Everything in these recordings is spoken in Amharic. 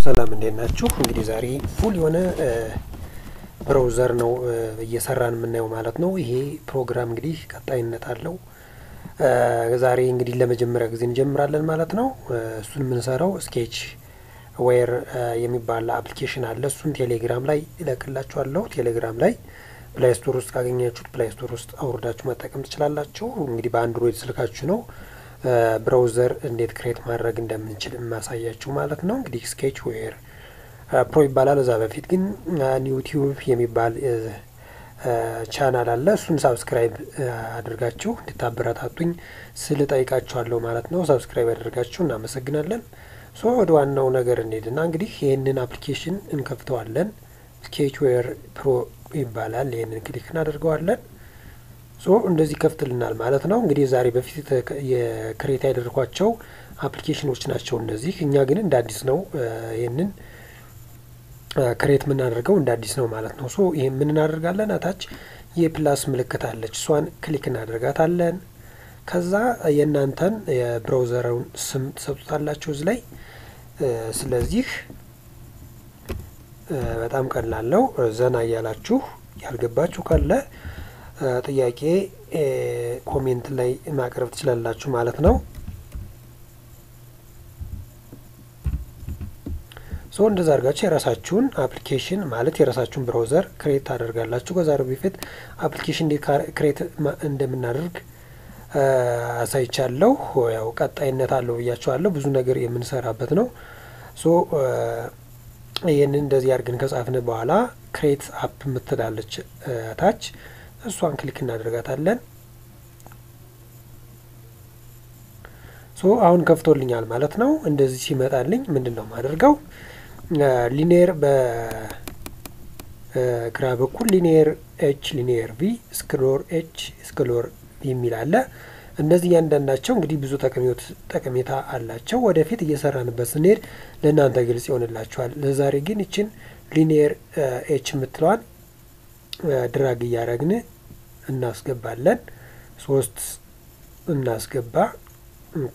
ሰላም እንዴት ናችሁ? እንግዲህ ዛሬ ፉል የሆነ ብራውዘር ነው እየሰራን የምናየው ማለት ነው። ይሄ ፕሮግራም እንግዲህ ቀጣይነት አለው። ዛሬ እንግዲህ ለመጀመሪያ ጊዜ እንጀምራለን ማለት ነው። እሱን የምንሰራው ስኬች ዌር የሚባል አፕሊኬሽን አለ። እሱን ቴሌግራም ላይ ይለቅላችኋለሁ። ቴሌግራም ላይ ፕላይ ስቶር ውስጥ ካገኛችሁት ፕላይ ስቶር ውስጥ አውርዳችሁ መጠቀም ትችላላችሁ። እንግዲህ በአንድሮይድ ስልካችሁ ነው ብራውዘር እንዴት ክሬት ማድረግ እንደምንችል የማሳያችሁ ማለት ነው። እንግዲህ ስኬች ዌር ፕሮ ይባላል። እዛ በፊት ግን ዩቲዩብ የሚባል ቻናል አለ። እሱን ሳብስክራይብ አድርጋችሁ እንድታበረታቱኝ ስል ጠይቃችኋለሁ ማለት ነው። ሳብስክራይብ አድርጋችሁ እናመሰግናለን። ሶ ወደ ዋናው ነገር እንሄድና እንግዲህ ይህንን አፕሊኬሽን እንከፍተዋለን። ስኬች ዌር ፕሮ ይባላል። ይህንን ክሊክ እናደርገዋለን። ሶ እንደዚህ ከፍትልናል ማለት ነው። እንግዲህ ዛሬ በፊት የክሬት ያደርኳቸው አፕሊኬሽኖች ናቸው እነዚህ። እኛ ግን እንደ አዲስ ነው ይህንን ክሬት የምናደርገው እንደ አዲስ ነው ማለት ነው። ሶ ይህ ምን እናደርጋለን? አታች የፕላስ ምልክት አለች። እሷን ክሊክ እናደርጋታለን። ከዛ የእናንተን የብራውዘሩን ስም ትሰጡታላችሁ እዚህ ላይ። ስለዚህ በጣም ቀላል ነው። ዘና እያላችሁ ያልገባችሁ ካለ ጥያቄ ኮሜንት ላይ ማቅረብ ትችላላችሁ ማለት ነው። ሶ እንደዛ አድርጋችሁ የራሳችሁን አፕሊኬሽን ማለት የራሳችሁን ብራውዘር ክሬት ታደርጋላችሁ። ከዛሬ በፊት አፕሊኬሽን እንዴት ክሬት እንደምናደርግ አሳይቻለሁ። ያው ቀጣይነት አለው ብያችኋለሁ። ብዙ ነገር የምንሰራበት ነው። ሶ ይህንን እንደዚህ አድርገን ከጻፍን በኋላ ክሬት አፕ የምትላለች ታች እሷን ክሊክ እናደርጋታለን። ሶ አሁን ከፍቶልኛል ማለት ነው። እንደዚህ ሲመጣልኝ ምንድን ነው የማደርገው? ሊኒየር በግራ በኩል ሊኒየር ኤች፣ ሊኒየር ቪ፣ ስክሎር ኤች፣ ስክሎር የሚል አለ። እነዚህ እያንዳንዳቸው እንግዲህ ብዙ ጠቀሜታ አላቸው። ወደፊት እየሰራንበት ስንሄድ ለእናንተ ግልጽ ይሆንላችኋል። ለዛሬ ግን ይችን ሊኒየር ኤች የምትለዋን ድራግ እያደረግን እናስገባለን። ሶስት እናስገባ። ኦኬ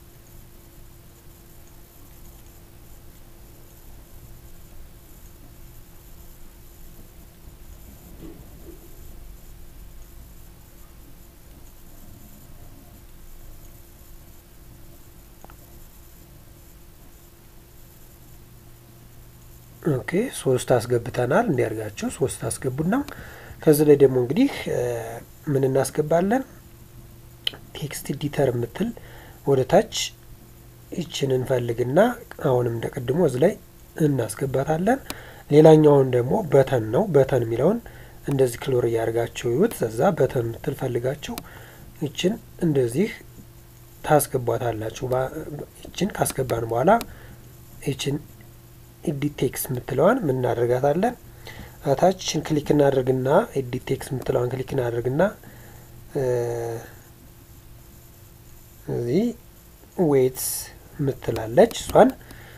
ኦኬ ሶስት አስገብተናል። እንዲያርጋችሁ ሶስት አስገቡና ከዚህ ላይ ደግሞ እንግዲህ ምን እናስገባለን? ቴክስት ኤዲተር የምትል ወደ ታች ይችን እንፈልግና አሁንም እንደ ቅድሞ እዚህ ላይ እናስገባታለን። ሌላኛውን ደግሞ በተን ነው። በተን የሚለውን እንደዚህ ክሎር እያደርጋችሁ ይዩት። እዛ በተን የምትል ፈልጋችሁ ይችን እንደዚህ ታስገቧታላችሁ። ይችን ካስገባን በኋላ ይችን ኤዲት ቴክስት የምትለዋን ምን እናደርጋታለን? ታችን ክሊክ እናደርግና ኤዲት ቴክስት የምትለዋን ክሊክ እናደርግና እዚህ ዌት ምትላለች እሷን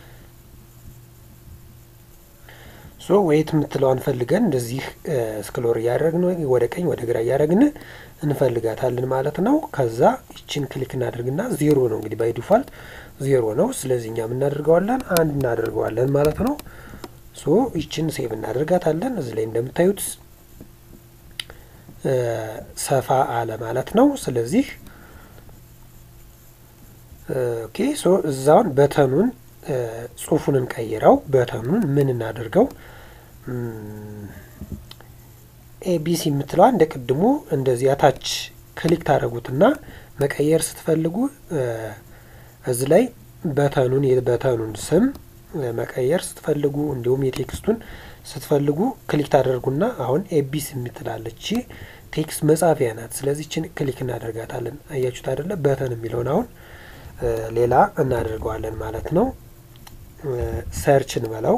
ሶ ዌት የምትለዋን ፈልገን እንደዚህ ስክሎር እያደረግን ወደ ቀኝ ወደ ግራ እያደረግን እንፈልጋታለን ማለት ነው። ከዛ ይችን ክሊክ እናደርግና ዜሮ ነው እንግዲህ ባይ ዲፋልት ዜሮ ነው። ስለዚህ እኛም እናደርገዋለን አንድ እናደርገዋለን ማለት ነው። ሶ ይችን ሴቭ እናደርጋታለን። እዚህ ላይ እንደምታዩት ሰፋ አለ ማለት ነው። ስለዚህ ኦኬ ሶ እዛውን በተኑን ጽሁፉን እንቀይረው። በተኑን ምን እናደርገው? ኤቢሲ የምትለዋ እንደ ቅድሙ እንደዚህ አታች ክሊክ ታደረጉትና መቀየር ስትፈልጉ እዚህ ላይ በተኑን የበተኑን ስም መቀየር ስትፈልጉ እንዲሁም የቴክስቱን ስትፈልጉ ክሊክ ታደርጉና አሁን ኤቢስ የምትላለች ቴክስት መጻፊያ ናት። ስለዚህ ችን ክሊክ እናደርጋታለን። አያችሁት አይደለ? በተን የሚለውን አሁን ሌላ እናደርገዋለን ማለት ነው። ሰርች እንበለው።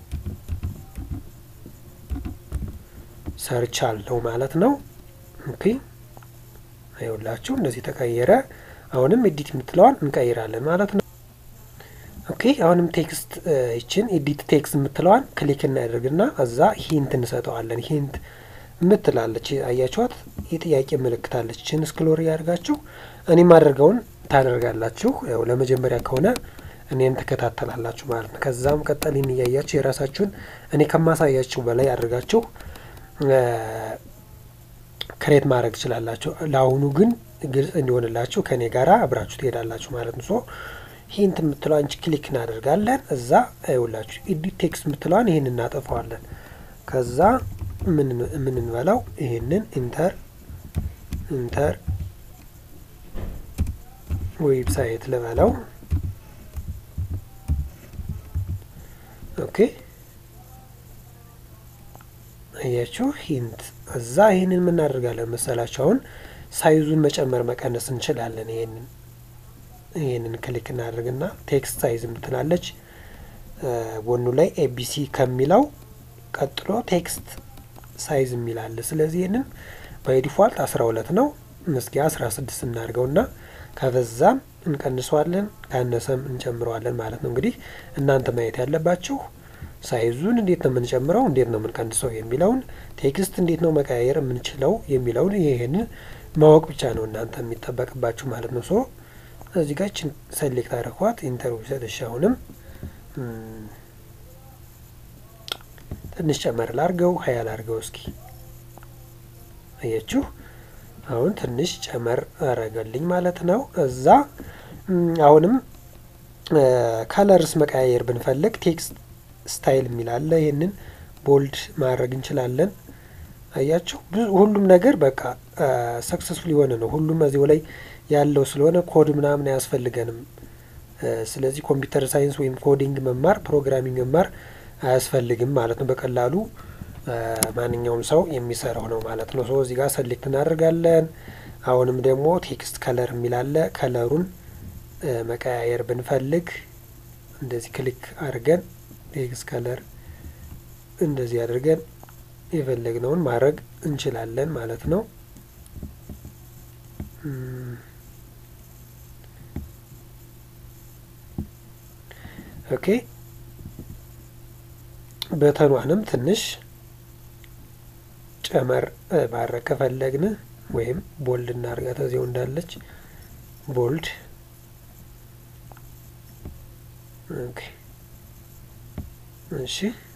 ሰርች አለው ማለት ነው። ኦኬ አይውላችሁ እንደዚህ ተቀየረ። አሁንም ኤዲት የምትለዋን እንቀይራለን ማለት ነው። ኦኬ አሁንም ቴክስት ይችን ኤዲት ቴክስት የምትለዋን ክሊክ እናደርግና እዛ ሂንት እንሰጠዋለን። ሂንት የምትላለች አያችኋት፣ የጥያቄ ምልክት አለች። ችን ስክሎር እያደርጋችሁ እኔ ማደርገውን ታደርጋላችሁ። ያው ለመጀመሪያ ከሆነ እኔን ትከታተላላችሁ ማለት ነው። ከዛም ቀጠል ይህን እያያችሁ የራሳችሁን እኔ ከማሳያችሁ በላይ አድርጋችሁ ክሬት ማድረግ ትችላላችሁ። ለአሁኑ ግን ግልጽ እንዲሆንላችሁ ከእኔ ጋራ አብራችሁ ትሄዳላችሁ ማለት ነው። ሶ ሂንት የምትለዋን ክሊክ እናደርጋለን። እዛ ይውላችሁ ኢዲት ቴክስት የምትለዋን ይህን እናጠፋዋለን። ከዛ ምን እንበለው ይህንን ኢንተር ኢንተር ዌብሳይት ልበለው። ኦኬ አያችሁ ሂንት እዛ ይህንን የምናደርጋለን መሰላችሁ። አሁን ሳይዙን መጨመር መቀነስ እንችላለን። ይህንን ይህንን ክሊክ እናደርግና ቴክስት ሳይዝ ምትላለች ጎኑ ላይ ኤቢሲ ከሚለው ቀጥሎ ቴክስት ሳይዝ የሚላለ። ስለዚህ ይህንን ባይ ዲፋልት አስራ ሁለት ነው። እስኪ አስራ ስድስት እናድርገውና ከበዛም እንቀንሰዋለን ካነሰም እንጨምረዋለን ማለት ነው። እንግዲህ እናንተ ማየት ያለባችሁ ሳይዙን እንዴት ነው የምንጨምረው፣ እንዴት ነው የምንቀንሰው የሚለውን ቴክስት እንዴት ነው መቀያየር የምንችለው የሚለውን ይህንን ማወቅ ብቻ ነው እናንተ የሚጠበቅባችሁ ማለት ነው። ሶ እዚህ ጋር ችን ሰሌክት አድርኳት ኢንተርቪው ሰጥሽ አሁንም ትንሽ ጨመር ላርገው ሀያ ላርገው እስኪ አያችሁ አሁን ትንሽ ጨመር አረገልኝ ማለት ነው። እዛ አሁንም ከለርስ መቀያየር ብንፈልግ ቴክስት ስታይል የሚላለ ይህንን ቦልድ ማድረግ እንችላለን። አያችሁ ሁሉም ነገር በቃ ሰክሰስፉል የሆነ ነው። ሁሉም እዚሁ ላይ ያለው ስለሆነ ኮድ ምናምን አያስፈልገንም። ስለዚህ ኮምፒውተር ሳይንስ ወይም ኮዲንግ መማር ፕሮግራሚንግ መማር አያስፈልግም ማለት ነው። በቀላሉ ማንኛውም ሰው የሚሰራው ነው ማለት ነው። ሶ እዚህ ጋር ሰሌክት እናደርጋለን። አሁንም ደግሞ ቴክስት ከለር የሚላለ ከለሩን መቀያየር ብንፈልግ እንደዚህ ክሊክ አድርገን ቴክስት ከለር እንደዚህ አድርገን የፈለግነውን ማድረግ እንችላለን ማለት ነው። ኦኬ በተኗንም ትንሽ ጨመር ማድረግ ከፈለግን ወይም ቦልድ እናድርጋት እዚያው እንዳለች ቦልድ ኦኬ እሺ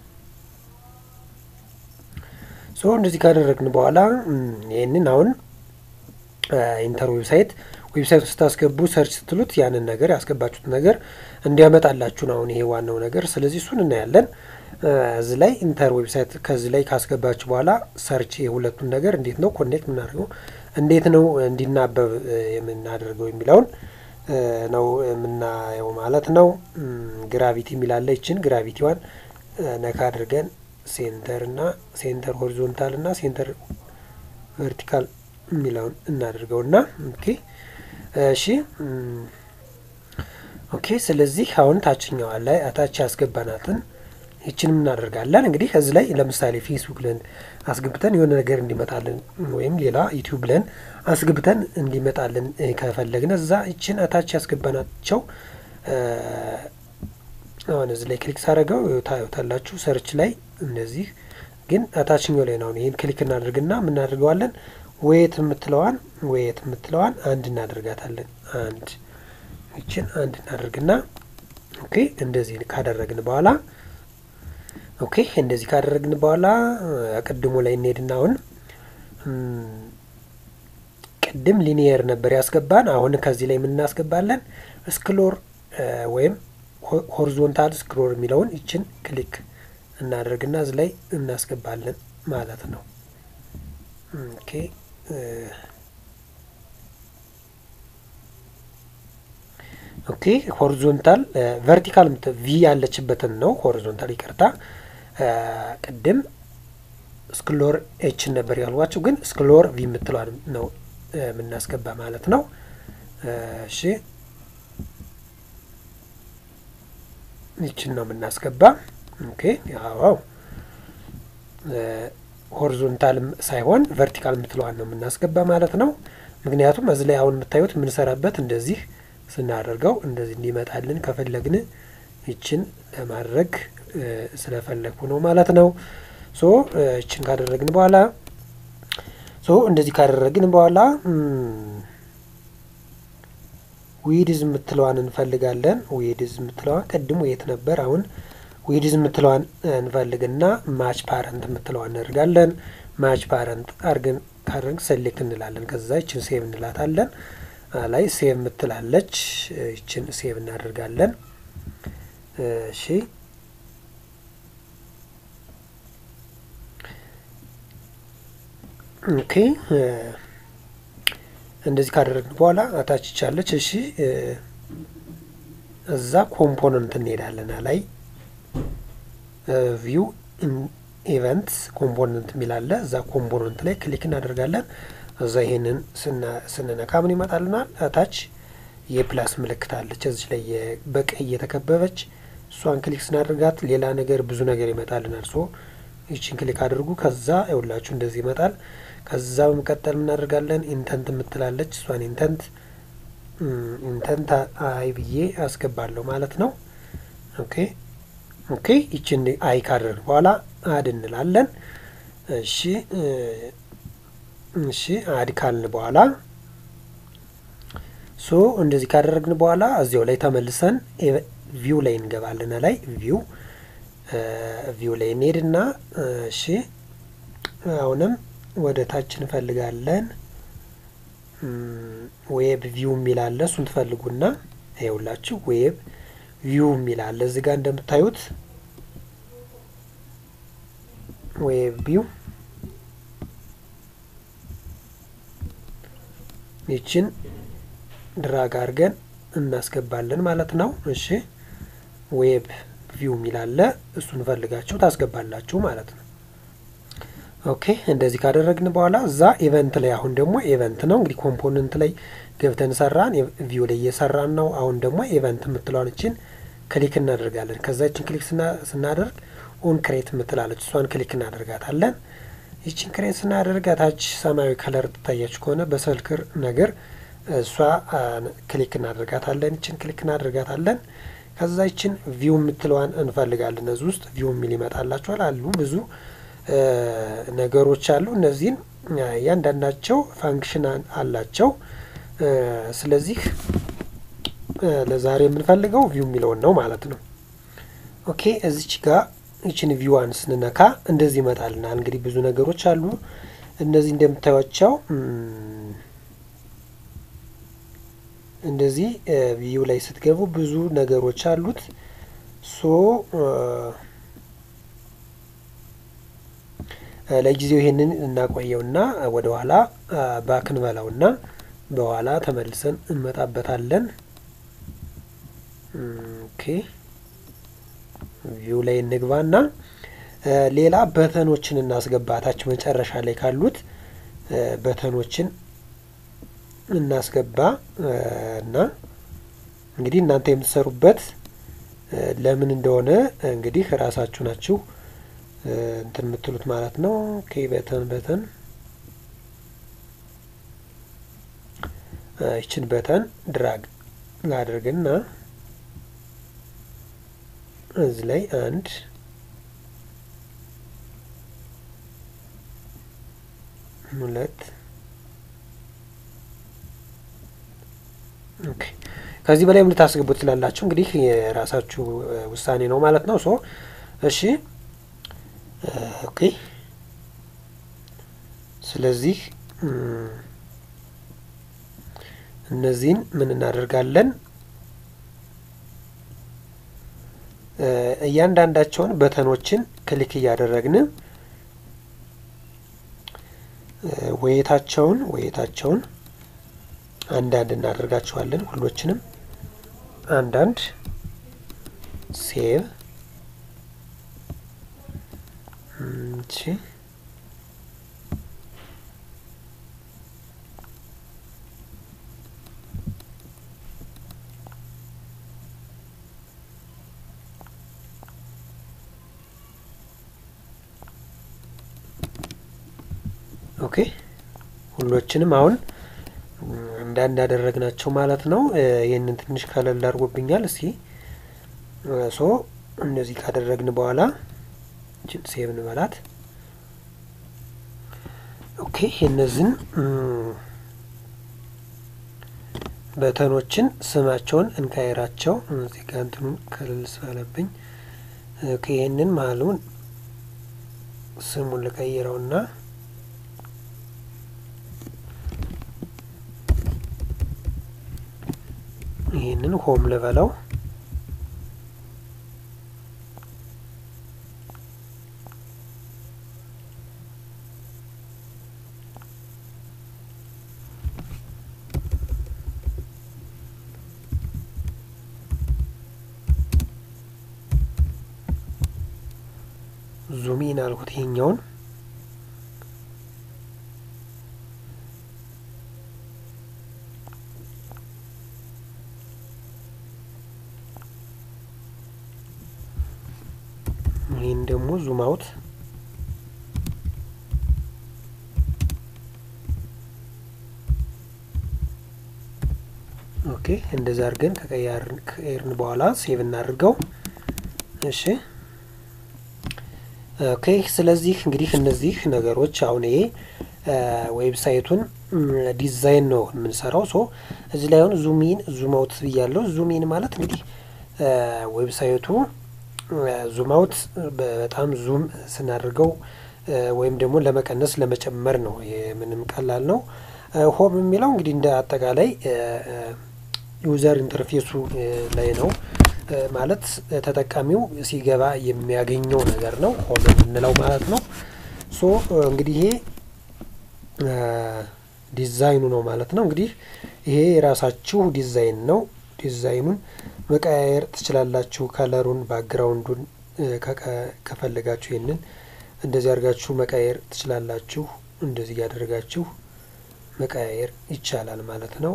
ሶ እንደዚህ ካደረግን በኋላ ይህንን አሁን ኢንተር ዌብሳይት ዌብሳይት ውስጥ ስታስገቡ ሰርች ስትሉት ያንን ነገር ያስገባችሁት ነገር እንዲያመጣላችሁ ነው አሁን ይሄ ዋናው ነገር። ስለዚህ እሱን እናያለን። እዚህ ላይ ኢንተር ዌብሳይት ከዚህ ላይ ካስገባችሁ በኋላ ሰርች የሁለቱን ነገር እንዴት ነው ኮኔክት የምናደርገው እንዴት ነው እንዲናበብ የምናደርገው የሚለውን ነው የምናየው ማለት ነው። ግራቪቲ የሚላለ ይችን ግራቪቲዋን ነካ አድርገን ሴንተር እና ሴንተር ሆሪዞንታል እና ሴንተር ቨርቲካል የሚለውን እናደርገው እና ኦኬ እሺ ኦኬ። ስለዚህ አሁን ታችኛዋ ላይ አታች ያስገባናትን ይችንም እናደርጋለን። እንግዲህ ከዚህ ላይ ለምሳሌ ፌስቡክ ብለን አስገብተን የሆነ ነገር እንዲመጣልን ወይም ሌላ ዩቲዩብ ብለን አስገብተን እንዲመጣልን ከፈለግን እዛ ይችን አታች ያስገባናቸው አሁን እዚህ ላይ ክሊክ ሳደርገው ታዩታላችሁ። ሰርች ላይ እንደዚህ ግን አታችኛው ላይ ነው። ይህን ክሊክ እናደርግና የምናደርገዋለን ወየት የምትለዋን ወየት የምትለዋን አንድ እናደርጋታለን። አንድ ይችን አንድ እናደርግና ኦኬ እንደዚህ ካደረግን በኋላ ኦኬ እንደዚህ ካደረግን በኋላ ቅድሙ ላይ እንሄድና አሁን ቅድም ሊኒየር ነበር ያስገባን። አሁን ከዚህ ላይ የምናስገባለን ስክሎር ወይም ሆሪዞንታል ስክሮል የሚለውን ይችን ክሊክ እናደርግና እዚህ ላይ እናስገባለን ማለት ነው። ኦኬ ኦኬ ሆሪዞንታል ቨርቲካል ቪ ያለችበትን ነው። ሆሪዞንታል ይቅርታ፣ ቅድም ስክሎር ኤችን ነበር ያልኳችሁ፣ ግን ስክሎር ቪ የምትለዋን ነው የምናስገባ ማለት ነው። እሺ ይችን ነው የምናስገባ። ኦኬ ያው ሆሪዞንታል ሳይሆን ቨርቲካል የምትለዋን ነው የምናስገባ ማለት ነው። ምክንያቱም እዚህ ላይ አሁን የምታዩት የምንሰራበት እንደዚህ ስናደርገው እንደዚህ እንዲመጣልን ከፈለግን ይችን ለማድረግ ስለፈለግኩ ነው ማለት ነው። ሶ ይችን ካደረግን በኋላ ሶ እንደዚህ ካደረግን በኋላ ዊድዝ የምትለዋን እንፈልጋለን። ዊድዝ የምትለዋን ቅድሙ የት ነበር? አሁን ዊድዝ የምትለዋን እንፈልግና ማች ፓረንት የምትለዋን እናደርጋለን። ማች ፓረንት አርገን ካደረግ ሴሌክት እንላለን። ከዛ ይችን ሴቭ እንላታለን። ላይ ሴቭ የምትላለች ይችን ሴቭ እናደርጋለን። እሺ ኦኬ እንደዚህ ካደረግን በኋላ አታች ይቻለች። እሺ እዛ ኮምፖነንት እንሄዳለን። ላይ ቪው ኢቨንት ኮምፖነንት የሚላለ እዛ ኮምፖነንት ላይ ክሊክ እናደርጋለን። እዛ ይሄንን ስንነካ ምን ይመጣልናል? እታች የፕላስ ምልክት አለች እዚች ላይ በቀይ የተከበበች እሷን ክሊክ ስናደርጋት ሌላ ነገር ብዙ ነገር ይመጣልናል። ሶ ይችን ክሊክ አድርጉ። ከዛ ይውላችሁ እንደዚህ ይመጣል። ከዛ በመቀጠል ምናደርጋለን? ኢንተንት የምትላለች እሷን ኢንተንት ኢንተንት አይ ብዬ አስገባለሁ ማለት ነው። ኦኬ ኦኬ ይችን አይ ካደረግን በኋላ አድ እንላለን። እሺ እሺ አድ ካልን በኋላ ሶ እንደዚህ ካደረግን በኋላ እዚያው ላይ ተመልሰን ቪው ላይ እንገባለን። ላይ ቪው ቪው ላይ እንሄድና እሺ አሁንም ወደ ታች እንፈልጋለን። ዌብ ቪው የሚል አለ። እሱን ትፈልጉና ይኸውላችሁ ዌብ ቪው የሚል አለ እዚህ ጋር እንደምታዩት ዌብ ቪው ይችን ድራግ አድርገን እናስገባለን ማለት ነው። እሺ ዌብ ቪው የሚል አለ። እሱን ፈልጋችሁ ታስገባላችሁ ማለት ነው። ኦኬ እንደዚህ ካደረግን በኋላ እዛ ኢቨንት ላይ አሁን ደግሞ ኢቨንት ነው እንግዲህ ኮምፖነንት ላይ ገብተን ሰራን፣ ቪው ላይ እየሰራን ነው። አሁን ደግሞ ኢቨንት የምትለዋን እችን ክሊክ እናደርጋለን። ከዛ እችን ክሊክ ስናደርግ ኦን ክሬት የምትላለች እሷን ክሊክ እናደርጋታለን። ይችን ክሬት ስናደርግ ታች ሰማያዊ ከለር ትታያችሁ ከሆነ በሰልክር ነገር እሷ ክሊክ እናደርጋታለን። ይችን ክሊክ እናደርጋታለን። ከዛ ይችን ቪው የምትለዋን እንፈልጋለን። እዚህ ውስጥ ቪው የሚል ይመጣላችኋል አሉ ብዙ ነገሮች አሉ። እነዚህን እያንዳንዳቸው ፋንክሽን አላቸው። ስለዚህ ለዛሬ የምንፈልገው ቪው የሚለውን ነው ማለት ነው። ኦኬ እዚች ጋር ይችን ቪዋን ስንነካ እንደዚህ ይመጣልናል። እንግዲህ ብዙ ነገሮች አሉ። እነዚህ እንደምታዩቸው እንደዚህ ቪው ላይ ስትገቡ ብዙ ነገሮች አሉት። ሶ ለጊዜው ይሄንን እናቆየውና ወደ ኋላ ባክ እንበላውና በኋላ ተመልሰን እንመጣበታለን። ኦኬ ቪው ላይ እንግባና ሌላ በተኖችን እናስገባታች መጨረሻ ላይ ካሉት በተኖችን እናስገባ እና እንግዲህ እናንተ የምትሰሩበት ለምን እንደሆነ እንግዲህ ራሳችሁ ናችሁ እንትን የምትሉት ማለት ነው። ኦኬ በተን በተን ይችን በተን ድራግ ላድርግና እዚህ ላይ አንድ ሁለት ኦኬ ከዚህ በላይ ምን ልታስገቡት ትችላላችሁ። እንግዲህ የራሳችሁ ውሳኔ ነው ማለት ነው። ሶ እሺ ኦኬ ስለዚህ እነዚህን ምን እናደርጋለን? እያንዳንዳቸውን በተኖችን ክሊክ እያደረግን ወየታቸውን ወየታቸውን አንዳንድ እናደርጋቸዋለን። ሁሎችንም አንዳንድ ሴቭ እሺ ኦኬ ሁሎችንም አሁን አንዳንድ ያደረግናቸው ማለት ነው። ይህንን ትንሽ ከለል አድርጎብኛል። እስኪ ሶ እንደዚህ ካደረግን በኋላ እችን ሴቭ እንበላት። ኦኬ እነዚህን በተኖችን ስማቸውን እንካይራቸው እዚህ ጋ እንትኑን ክልል ስላለብኝ ይህንን መሀሉን ስሙን ልቀይረውና ይህንን ሆም ልበለው። ዙሚን አልኩት ይሄኛውን ይህን ደግሞ ዙም አውት ኦኬ እንደዛ አድርገን ከቀየርን በኋላ ሴቭ እናድርገው። እሺ ኦኬ ስለዚህ እንግዲህ እነዚህ ነገሮች አሁን ይሄ ዌብሳይቱን ዲዛይን ነው የምንሰራው። ሶ እዚህ ላይ አሁን ዙሚን ዙም አውት ብያለሁ። ዙሚን ማለት እንግዲህ ዌብሳይቱ ዙም አውት በጣም ዙም ስናደርገው ወይም ደግሞ ለመቀነስ ለመጨመር ነው። ምንም ቀላል ነው። ሆም የሚለው እንግዲህ እንደ አጠቃላይ ዩዘር ኢንተርፌሱ ላይ ነው ማለት ተጠቃሚው ሲገባ የሚያገኘው ነገር ነው ሆም የምንለው ማለት ነው። ሶ እንግዲህ ይሄ ዲዛይኑ ነው ማለት ነው። እንግዲህ ይሄ የራሳችሁ ዲዛይን ነው። ዲዛይኑን መቀያየር ትችላላችሁ። ከለሩን፣ ባክግራውንዱን ከፈለጋችሁ ይህንን እንደዚህ አድርጋችሁ መቀያየር ትችላላችሁ። እንደዚህ እያደረጋችሁ መቀያየር ይቻላል ማለት ነው።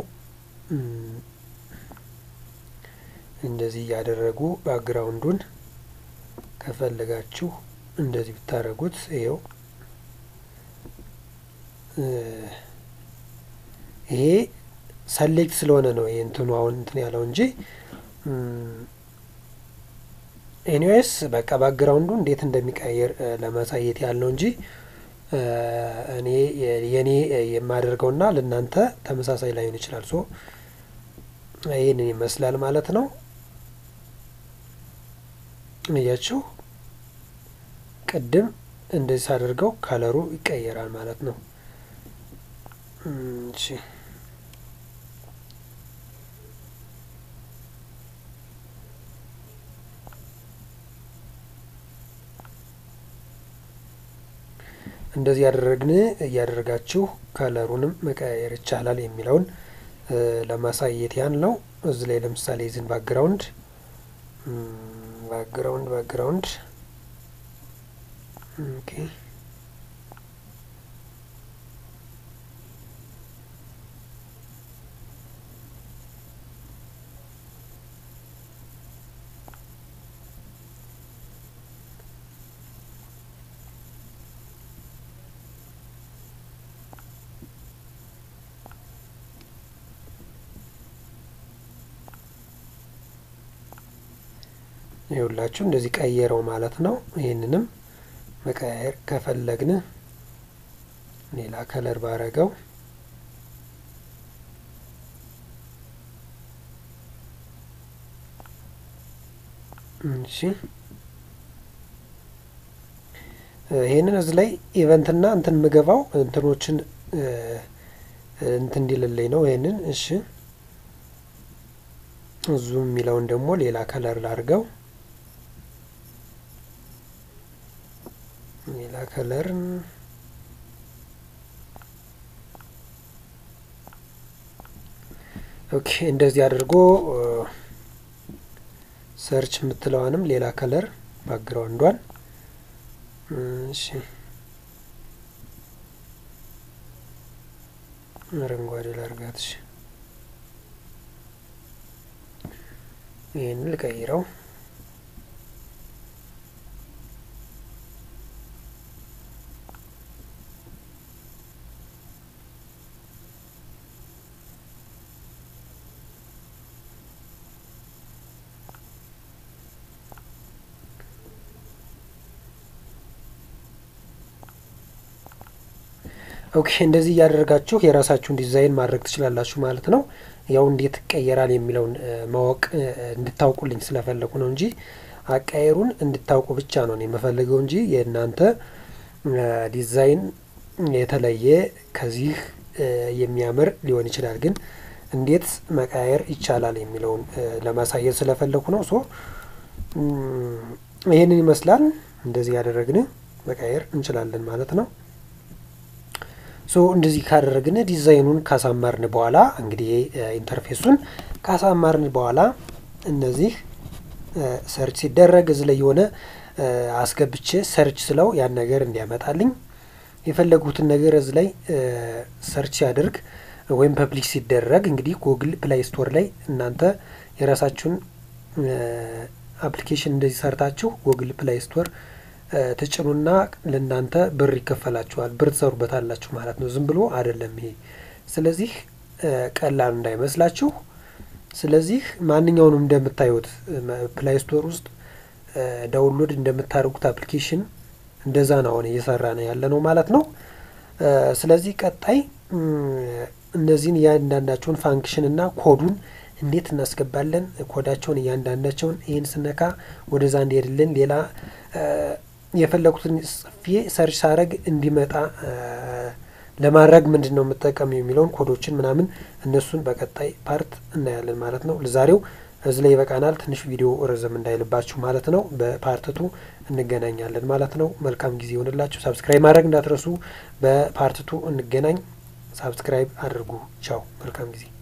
እንደዚህ እያደረጉ ባክግራውንዱን ከፈለጋችሁ እንደዚህ ብታደረጉት ይኸው ይሄ ሰሌክት ስለሆነ ነው ይሄ እንትኑ አሁን እንትን ያለው እንጂ ኤኒዌይስ በቃ ባክግራውንዱ እንዴት እንደሚቀየር ለማሳየት ያለው እንጂ እኔ የኔ የማደርገውና ለእናንተ ተመሳሳይ ላይሆን ይችላል። ሶ ይህንን ይመስላል ማለት ነው። እያችሁ ቅድም እንደዚህ ሳደርገው ከለሩ ይቀየራል ማለት ነው። እሺ እንደዚህ ያደረግን እያደረጋችሁ ከለሩንም መቀያየር ይቻላል የሚለውን ለማሳየት ያን ነው። እዚህ ላይ ለምሳሌ ዝን ባክግራውንድ ባክግራውንድ ባክግራውንድ ኦኬ ይኸውላችሁ እንደዚህ ቀየረው ማለት ነው። ይህንንም መቀያየር ከፈለግን ሌላ ከለር ባረገው እሺ ይህንን እዚህ ላይ ኢቨንትና እንትን ምገባው እንትኖችን እንትን እንዲልልኝ ነው። ይህንን እሺ ዙም የሚለውን ደግሞ ሌላ ከለር ላርገው ሌላ ከለር ኦኬ። እንደዚህ አድርጎ ሰርች የምትለዋንም ሌላ ከለር ባክግራውንዷን እሺ፣ አረንጓዴ ላርጋት። እሺ፣ ይህን ልቀይረው። ኦኬ እንደዚህ እያደረጋችሁ የራሳችሁን ዲዛይን ማድረግ ትችላላችሁ ማለት ነው። ያው እንዴት ይቀየራል የሚለውን ማወቅ እንድታውቁልኝ ስለፈለጉ ነው እንጂ አቃየሩን እንድታውቁ ብቻ ነው የምፈልገው እንጂ የእናንተ ዲዛይን የተለየ ከዚህ የሚያምር ሊሆን ይችላል። ግን እንዴት መቃየር ይቻላል የሚለውን ለማሳየት ስለፈለኩ ነው። ሶ ይህንን ይመስላል። እንደዚህ ያደረግን መቃየር እንችላለን ማለት ነው። ሶ እንደዚህ ካደረግን ዲዛይኑን ካሳማርን በኋላ እንግዲህ ኢንተርፌሱን ካሳማርን በኋላ እነዚህ ሰርች ሲደረግ እዚህ ላይ የሆነ አስገብቼ ሰርች ስለው ያን ነገር እንዲያመጣልኝ የፈለጉትን ነገር እዚህ ላይ ሰርች ሲያደርግ ወይም ፐብሊክ ሲደረግ እንግዲህ ጉግል ፕላይ ስቶር ላይ እናንተ የራሳችሁን አፕሊኬሽን እንደዚህ ሰርታችሁ ጉግል ፕላይ ስቶር ትጭኑና ለእናንተ ብር ይከፈላችኋል። ብር ትሰሩበታላችሁ ማለት ነው። ዝም ብሎ አይደለም ይሄ። ስለዚህ ቀላል እንዳይመስላችሁ። ስለዚህ ማንኛውንም እንደምታዩት ፕላይ ስቶር ውስጥ ዳውንሎድ እንደምታደርጉት አፕሊኬሽን እንደዛ ነው አሁን እየሰራ ነው ያለ ነው ማለት ነው። ስለዚህ ቀጣይ እነዚህን እያንዳንዳቸውን ፋንክሽን እና ኮዱን እንዴት እናስገባለን? ኮዳቸውን እያንዳንዳቸውን ይህን ስነካ ወደዛ እንዲሄድልን ሌላ የፈለጉትን ጽፌ ሰርች ሳረግ እንዲመጣ ለማድረግ ምንድን ነው የምጠቀም የሚለውን ኮዶችን ምናምን እነሱን በቀጣይ ፓርት እናያለን ማለት ነው። ለዛሬው እዚህ ላይ ይበቃናል። ትንሽ ቪዲዮ ረዘም እንዳይልባችሁ ማለት ነው። በፓርትቱ እንገናኛለን ማለት ነው። መልካም ጊዜ ይሆንላችሁ። ሳብስክራይብ ማድረግ እንዳትረሱ። በፓርትቱ እንገናኝ። ሳብስክራይብ አድርጉ። ቻው። መልካም ጊዜ